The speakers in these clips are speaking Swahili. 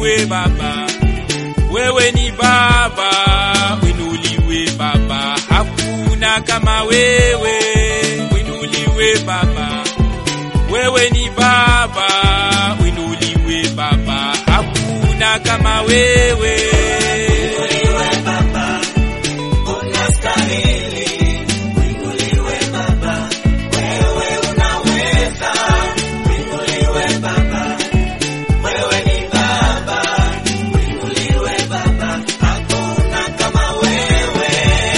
winuliwe Baba, wewe ni Baba, winuliwe Baba, hakuna kama wewe, winuliwe Baba, wewe ni Baba, winuliwe Baba, hakuna kama wewe. Winuliwe Baba, unastahili. Winuliwe Baba, wewe unaweza. Winuliwe Baba, wewe ni Baba. Winuliwe Baba, hakuna kama wewe.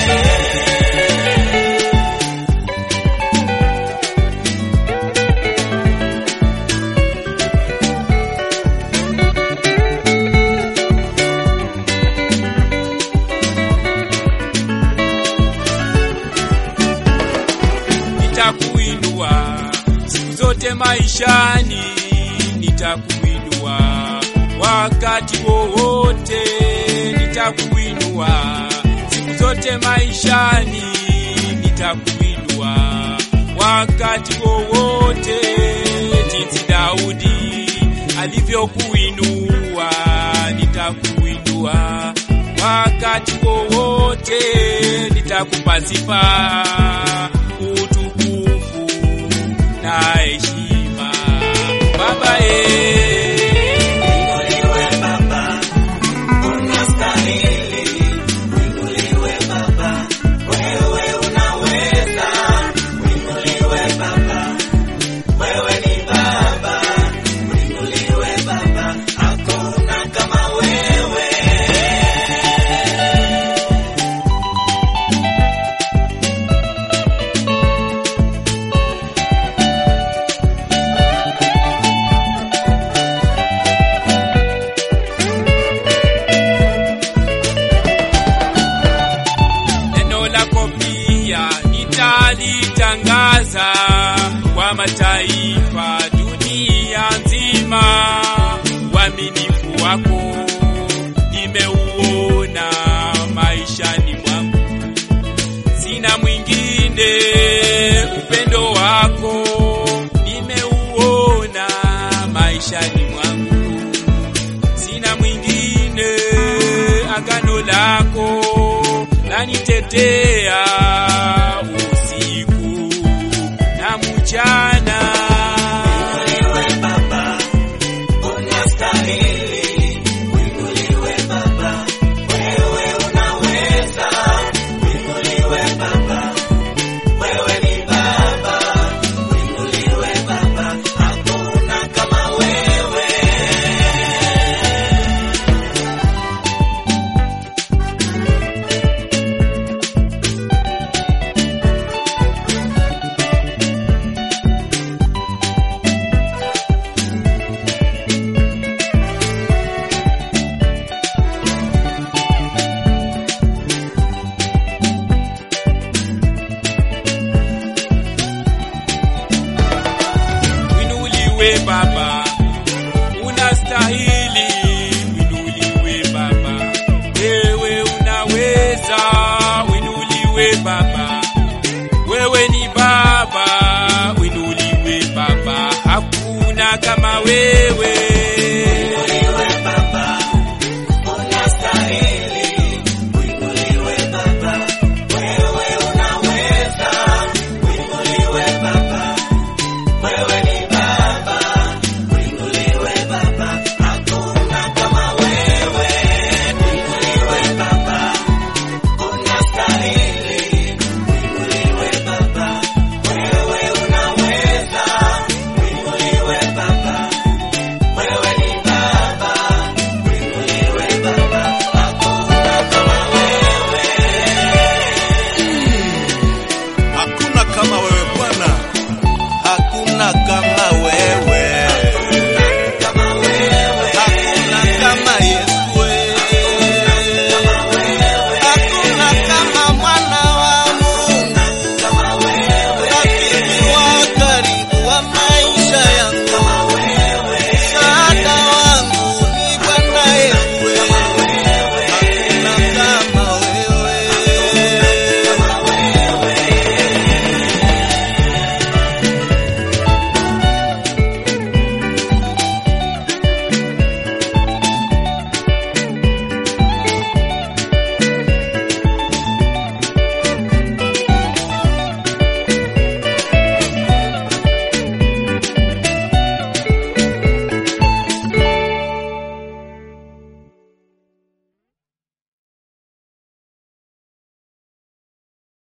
nitakuinua siku zote maishani, nitakuinua wakati wowote, nitakuinua siku zote maishani, nitakuinua wakati wowote, jinsi Daudi alivyokuinua, nitakuinua wakati wowote, nitakupa sifa utukufu na heshima Baba eh. Winuliwe Baba, unastahili. Winuliwe Baba, wewe unaweza. Winuliwe Baba, wewe ni Baba. Winuliwe Baba, hakuna kama wewe. neno lako pia nitalitangaza kwa mataifa dunia nzima. Uaminifu wako nimeuona maishani mwangu, sina mwingine. Upendo wako nimeuona maishani mwangu, sina mwingine. Agano lako lanitetea